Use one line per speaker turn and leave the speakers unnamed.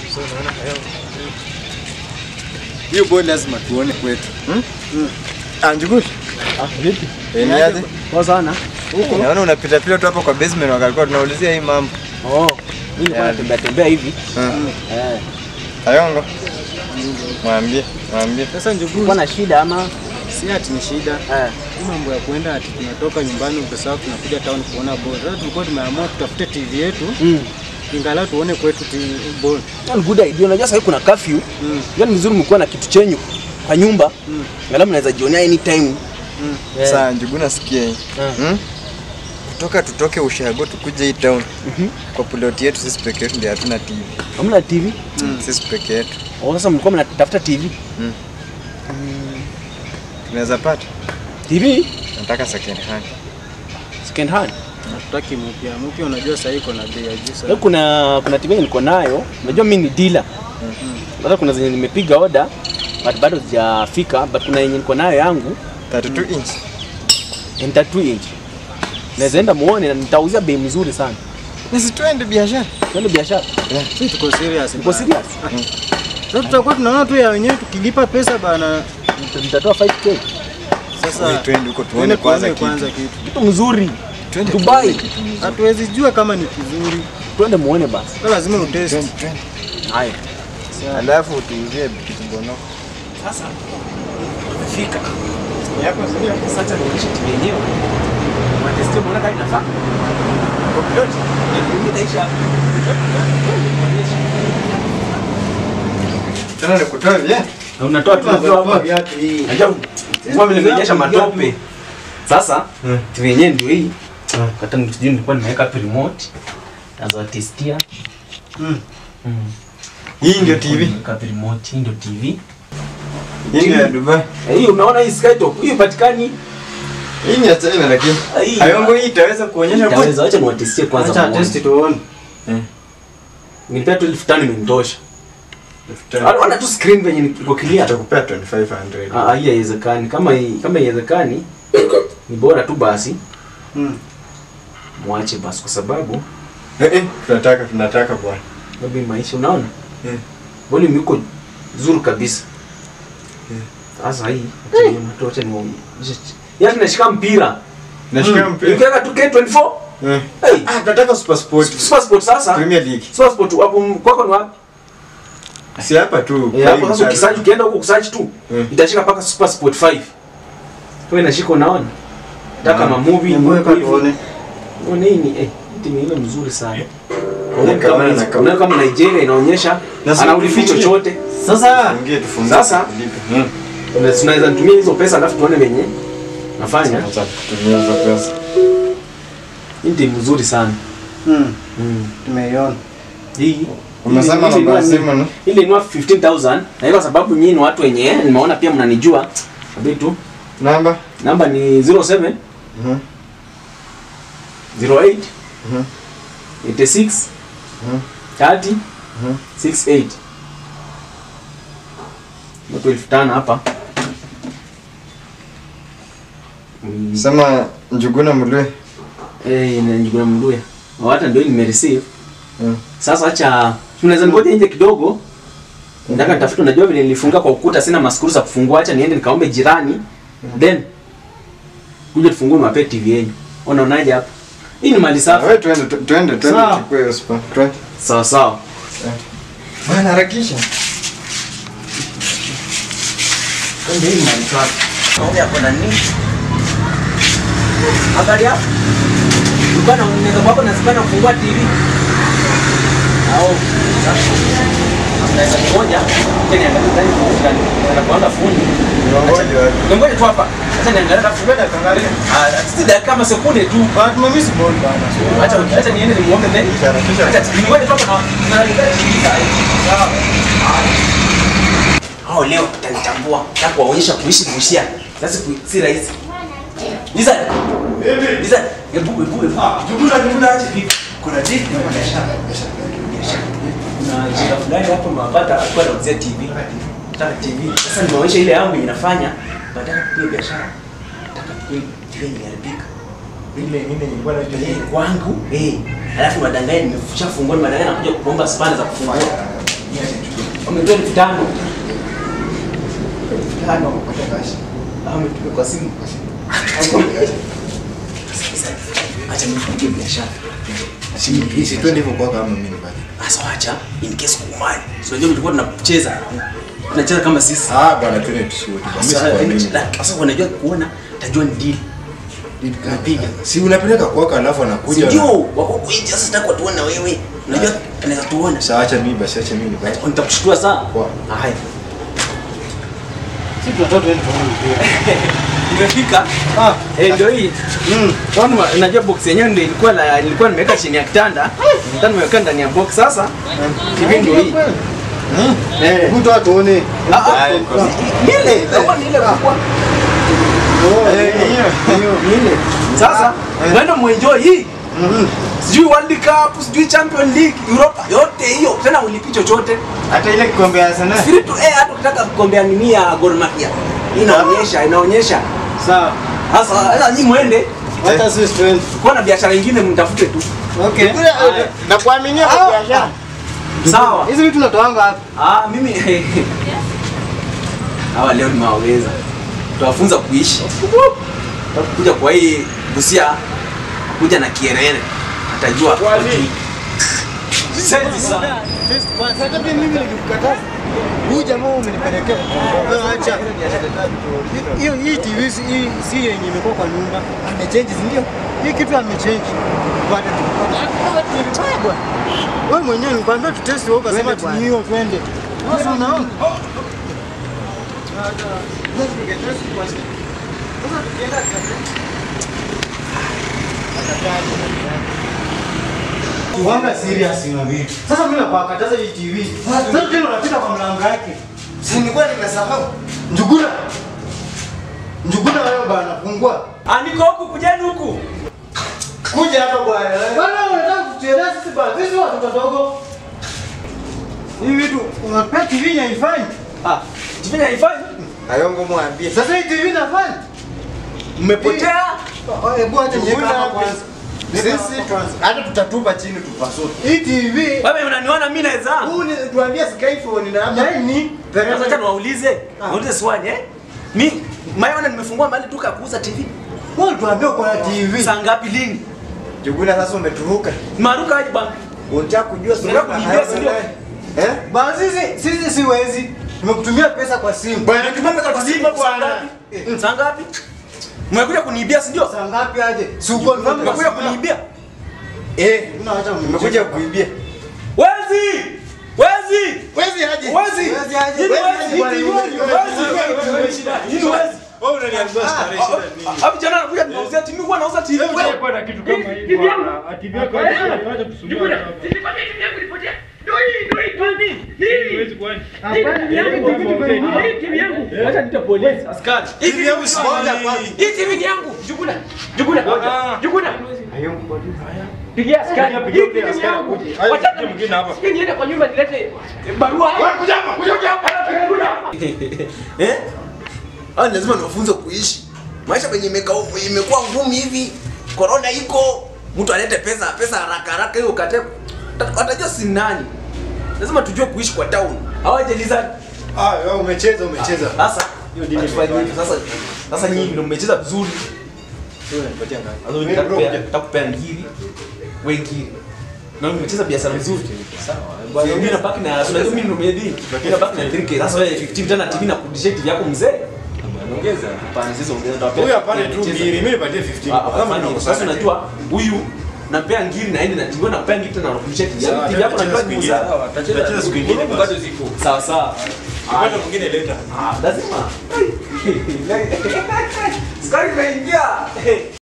Hiyo boy lazima tuone kwetu. Hmm?
Ah, Njuguni.
Ah, vipi?
Eh, ni aje?
Poa sana.
Naona unapita pita tu hapo kwa basement wakalikuwa tunaulizia hii mambo.
Oh, mimi nilikuwa
Yaani.
natembea tembea hivi.
Ah.
Eh,
Ayongo. Mwambie, mwambie.
Sasa
nilikuwa
Njuguni,
na shida ama
si ati ni shida.
eh,
Hii mambo ya kuenda ati tunatoka nyumbani ukisahau tunakuja town kuona ball. Sasa tulikuwa tumeamua tutafute TV yetu
mm.
ingalau tuone kwetu TV ball.
Ni good idea. Unajua sasa kuna curfew.
Mm.
Yaani vizuri mkuwa na kitu chenyu kwa nyumba.
Mm.
Angalau mnaweza jionea anytime.
Mm.
Eh.
Sasa Njuguna nasikia hii.
Ah.
Hmm? Kutoka tutoke ushago tukuje hii town.
Mhm.
Kwa plot yetu sisi peke yetu ndio hatuna TV.
Hamna TV.
Sisi peke yetu.
Oh, sasa mlikuwa mnatafuta TV.
Tunaweza pata.
TV
Nataka second hand.
second hand.
Hatutaki mpya. Mpya unajua sasa iko na bei ya juu
Leo
sana.
kuna kuna TV niko nayo. Unajua mimi ni dealer. Sasa kuna zenye nimepiga order but bado zijafika but kuna yenye niko nayo yangu
32 inch.
ni 32 inch. Naweza enda muone na nitauzia bei mzuri sana.
Nisi twende biashara.
Twende biashara.
Sisi tuko serious.
Niko
bana.
serious.
Sasa tutakuwa tunaona tu ya wenyewe tukilipa pesa bana.
Nita- Nitatoa 5k.
Sasa
Wewe twende huko tuone
tuone
kwanza
kwanza
kitu.
kwanza kitu.
Kitu mzuri.
Twende
Dubai.
tuone kitu mzuri.
Hatuwezi jua kama ni kizuri.
Twende muone basi.
Sasa lazima utest.
Twende, twende.
Haya.
Alafu tuuzie kitu bono.
Sasa tumefika. Yako sio sasa nionyeshe TV yenyewe. Matesti muone kama inafaa. Kwa pilot. Ndio itaisha.
Tena nikutoe vya.
Na unatoa tu hapa. Unajua kwa vile nimeonyesha matope. Sasa TV yenyewe ndio hii. Hata sijui nilikuwa nimeweka hapo remote. Taanza testia.
Mm.
Mm.
Hii ndio TV.
Nimeweka hapo remote, hii ndio TV.
Hii ndio ya Dubai.
Eh, Hii unaona hii skytop, hii patikani.
Hii ni ya China lakini.
Hii.
Ayongo hii itaweza kuonyesha kwa.
Taweza acha niwatestie kwanza.
Acha
muone.
test tuone.
Nilipea tu elfu tano imenitosha. Anaona tu screen venye iko clear.
Atakupea 2500.
Ah, hii haiwezekani. Kama hii kama haiwezekani ni bora tu basi
Mm.
mwache basi kwa sababu
Eh eh, tunataka tunataka bwana.
sababu hii maisha unaona?
Eh.
Volume iko nzuri kabisa. Sasa hii acha ni mtu acha ni Yaani tunashika mpira.
Nashika mpira.
Ukiweka tu K24.
Eh.
Hey,
Ah, tunataka Super Sport.
Super Sport sasa.
Premier League.
Super Sport hapo kwako ni wapi?
Si hapa tu.
Eh, hapo sasa ukisearch ukienda huko kusearch tu
Mm.
itashika mpaka Super Sport 5. Kwa inashika unaona? Taka
Mm.
ma movie
Hebu weka
hivi.
tuone.
Unaona hii ni eh timu ile mzuri sana. Kwa hiyo
Nakaona,
kama hizi-
nakaona.
unaona kama Nigeria inaonyesha
Na si
anaulifi
ufungie.
chochote.
Sasa
Fungie tufungie.
Sasa?
Lipe. Mm.
Tuna- Tunaweza tumia hizo pesa alafu tuone venye nafanya.
Acha kutumia hizo pesa.
Hii ni timu nzuri sana.
mm,
Mm.
tumeiona.
Hii
Umesema
hii- hii
namba ya
ni-
simu no?
Ile inua 15000 na hiyo kwa sababu nyinyi ni watu wenye nimeona pia mnanijua. Kabidi tu
Namba?
namba ni 07
Mhm.
08
Mhm.
86
Mhm.
30
Mhm.
68 watu elfu tano hapa Mm,
Sema Njuguna Mlwe.
eh, na Njuguna Mnduya hata ndio nimereceive
Mm.
sasa acha tunaweza ngoja nje kidogo nataka nitafuta unajua vile nilifunga kwa ukuta sina maskuru za kufungua acha niende nikaombe jirani then kuja tufungue mape TV yenu unaonaje hapa hii ni mali safi
Wewe twende tu- twende twende
Sawa.
chukue hiyo spa. Twende.
sawa sawa
Bwana harakisha.
Ndio hii mali safi naomba hapo na nini habari yako ulikuwa na unaweza kwako na sipana kufungua TV au Naweza moja, tena niangalie ndani kwa ndani. Na kuanga fundi.
Ngoja wapi?
Ngoja tu hapa. Acha niangalie hata fundi akaangalia. Ah, si dakika kama sekunde tu.
But mimi si bond bana.
Acha acha niende nimuombe then.
Harakisha.
Acha ngoja tu hapa na naangalia TV saa hii. Sawa. Hao leo tutanitambua na kuwaonyesha kuishi kuishia. Sasa ku- si rahisi. Liza. Liza, hebu hebu hebu. Jumla jumla aje vipi? Kuna TV na biashara. Biashara. Kuna jina fulani hapo mapata alikuwa anauzia TV. Nataka TV. Sasa nimeonyesha ile yangu inafanya. Nataka kupiga biashara. Nataka kupiga TV imeharibika.
Ile ile ilikuwa na
Eh, kwangu eh, alafu madanganya nimeshafungua madanganya nakuja kuomba spana za kufungua Wametoa elfu tano. Tano wamepata cash. Ah, wametupa kwa simu. Acha nifanye biashara. Acha nifanye
Isi twende hivyo kwako ama mimi nibaki.
Sasa wacha in case kumani. So unajua tulikuwa tunacheza. Tunacheza kama sisi.
Ah bwana twende tusiwe tu. Mimi
Sasa
sikuamini.
sasa wanajua kuona tajua ni deal. Tunapiga.
Si unapeleka kwako alafu anakuja.
Ndio, wako kuinja sasa sitaki watuone na wewe. Unajua anaweza tuona.
Sasa acha mimi basi acha mimi nibaki.
Nitakushtua sana.
Poa.
Haya.
Sisi tunatoka tuende tuone mpira.
Imefika.
Ah,
Eh, ndio hii. Mm. Kwani unajua box yenyewe ndio ilikuwa la nilikuwa nimeweka chini ya kitanda. Ndio nimeweka ndani ya box sasa. TV ndio hii. Eh.
hebu toa tuone.
Ah, ah. Ile, ndio ni ile kubwa. Eh, ni ile. Sasa, mwende muenjoy hii. Sijui World Cup, sijui Champion League, Europa, yote hiyo. Tena ulipi chochote.
Hata ile kikombe ya sana.
Free to air hata ukitaka kugombea nini ya Gor Mahia. Inaonyesha, inaonyesha.
Sawa.
Sasa, sasa nyinyi mwende
Hata sisi twende.
kuwa na biashara nyingine mtafute tu.
Okay.
Haya.
Na kuaminia
Ah.
kwa biashara.
Sawa.
Hizi vitu natoanga hapa.
Ah, mimi hawa leo nimewaweza. Tuwafunza kuishi. Kuja kwa hii Busia kuja na kierere. Atajua. Senti sana.
Hata pia mimi nilikukataza. Huyu jamaa umenipelekea. Wewe acha. Hiyo hii TV si hii si yenye imekuwa kwa nyumba. Amechange si ndio? Hii kitu amechange. Bado tu. Wewe mwenyewe nikwambia tu test wewe ukasema tu hiyo twende. Sasa unaona? Kiwanga serious na vitu. Sasa mimi nakukataza hii TV. Sasa tena unapita kwa mlango yake.
Si nilikuwa nimesahau.
Njuguna. Njuguna wewe bana fungua.
Ah, niko huku kujeni huku.
Kuja hapa bwana. Bwana unataka kutueleza sisi bwana. Sisi watu wadogo. Hii vitu unapea TV haifanyi.
Ah, tifanya haifanyi.
Ayongo mwambie.
Sasa hii TV inafanya.
Mmepotea.
Hebu acha niweke hapa
Njuguna
kwanza.
Sisi hata tutatupa chini tupasue.
Hii TV
Wewe unaniona mimi naweza.
Huu ni tuambia Skyphone na hapa.
nani?
Sasa acha niwaulize. Waulize swali eh? Mi Mayona nimefungua mahali duka ya kuuza TV.
Wewe tuambie uko na TV.
Saa ngapi lini?
Juguna sasa umeturuka.
Maruka aje bana.
Unataka kujua
Unataka kuniibia, si ndio?
Eh?
Bana sisi sisi siwezi. Tumekutumia pesa kwa simu.
Bwana tumepeka kwa simu saa ngapi? Saa ngapi? Mmekuja kuniibia si ndio?
Saa ngapi aje? Si uko
Mmekuja kuniibia.
Eh,
Unaacha
umekuja kuibia.
Wezi! Wezi!
Wezi aje.
Wezi!
Wezi aje.
Nini
Wezi
wezi?
aje.
Wezi! Nini wezi?
Wewe unaniambia starehe shida nini?
Hapo jana anakuja tunauzia TV, huwa anauza TV.
Kwa na kitu kama hii bwana. Ati vya kwa acha kusumbua hapa. Siwezi kwani.
Acha nita polisi, askari. Hii TV yangu si
Ngoja kwanza.
Hii TV ni yangu. Jukuna. Jukuna. Jukuna. Pigia askari.
Pigia
Hii TV
askari
ni yangu.
akuje. Haya,
Wacha
pigia mwingine hapa.
Sikia niende kwa nyumba nilete barua. Kuja hapa, kuja hapa. Eh? Ah, lazima niwafunze kuishi. Maisha penye imeka- imekuwa ngumu hivi. Corona iko. Mtu alete pesa, pesa haraka haraka hiyo ukate. Watajua si nani. Lazima tujue kuishi kwa town. Hawajaliza
Ah, wewe umecheza umecheza.
sasa hiyo dini fanye hivi sasa. Sasa nyinyi ndio mmecheza vizuri.
Wewe unanipatia ngapi?
Sasa
Wewe
nitakupea
bro,
nitakupea ngiri. Wewe ngiri. Na mmecheza biashara vizuri. Sawa. Bwana mimi nabaki na unajua mimi ndio mwenye Mimi nabaki na 3k. Sasa wewe 15 tena TV na kudishe TV yako mzee. Ongeza. Hapana sisi ongeza ndio
Huyu hapana tu mbili, mimi nipatie 15. Kama tunakosana.
Sasa unajua huyu nampea ngiri na aende na TV na napea ngiri tena nakudishe TV yako.
Sawa,
TV yako
tutacheza
na
siku ingine.
kuuza.
Tutacheza siku ingine bado ziko.
Sawa sawa.
Upande mwingine leta.
Ah, lazima. Skari imeingia.